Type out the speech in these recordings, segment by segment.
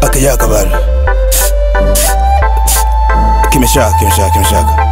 akijaka bado kimeshaka kimeshaka kimeshaka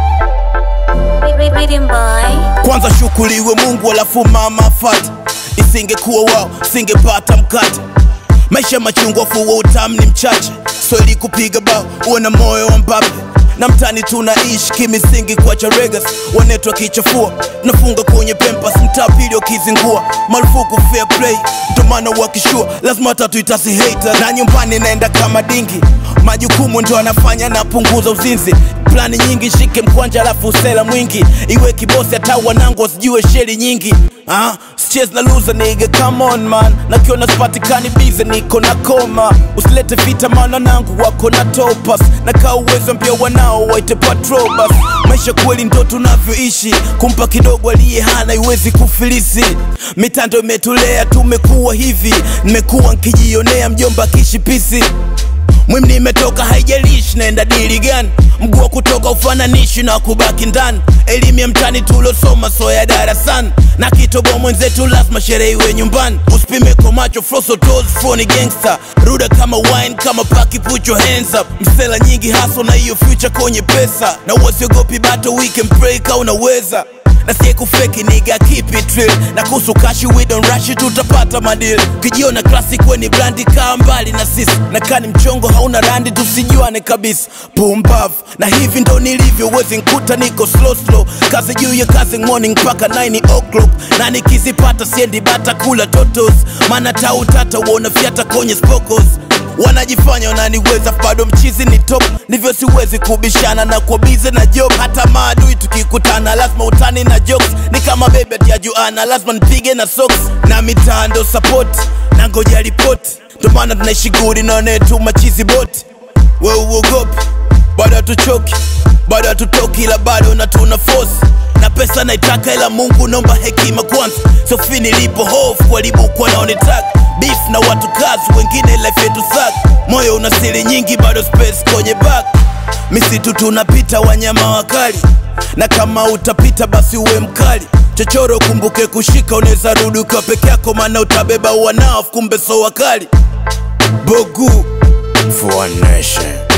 Rhythm boy. kwanza shukuriwe mungu alafu mama afate isingekuwa wao singepata mkate maisha machungwa fuwa utamu ni mchache sweli kupiga bao uwe na moyo wa mbape na mtani tunaishi kimisingi kwa charegas wanetwa kichafua tunafunga kwenye pempas mtaa pili wakizingua marufuku fair play ndomana wakishua lazima tatu itasi hater na nyumbani naenda kama dingi majukumu ndo anafanya napunguza uzinzi plani nyingi shike mkwanja alafu usela mwingi iwe kibosi hata wanangu wasijue sheri nyingi ah, sichezi na loser nigga come on man nakiona sipatikani bize niko na koma usilete vita maana nangu wako na topas na kaa uwezo mpya wanao waite patrobas maisha kweli ndo tunavyoishi kumpa kidogo aliye hana iwezi kufilisi mitando imetulea tumekuwa hivi nimekuwa nkijionea mjomba kishipisi mwim nimetoka haijalishi naenda dili gani mguu wa kutoka ufananishi na kubaki ndani elimu ya mtani tulosoma so ya darasani na kitobo mwenzetu lazima sherehe iwe nyumbani usipime kwa macho froso toes phony gangster ruda kama wine kama paki put your hands up msela nyingi haso na hiyo future kwenye pesa na uwasiogopi bato we can pray ka unaweza na sie kufeki niga keep it real na kuhusu kashi we don't rush it tutapata madil ukijiona classic weni brandi kaa mbali na sisi na kani mchongo hauna randi tusijuane kabisa pumbav na hivi ndo nilivyo wezi nkuta niko slow slow kazi juu ya kazi morning mpaka 9 o'clock na nikizipata siendi bata kula totos maana tautata uona fyata kwenye spokos wanajifanya wananiweza bado mchizi ni top ndivyo siwezi kubishana na kwa bize na job hata maadui tukikutana lazima utani na jokes ni kama bebe atiajuana lazima nipige na socks na mitando support na ngoja ripoti ndo maana tunaishi gudi naonetu machizi boti we uogopi bado hatuchoki bado hatutoki ila bado na tuna force na pesa naitaka ila mungu naomba hekima kwanza sofi nilipo hofu walibukwa naonetaka beef na watu kazi wengine life yetu sak moyo una siri nyingi bado space kwenye back misitu tunapita wanyama wakali na kama utapita basi uwe mkali chochoro kumbuke kushika unaweza rudi ukiwa peke yako maana utabeba wanao kumbe so wakali bogu for one nation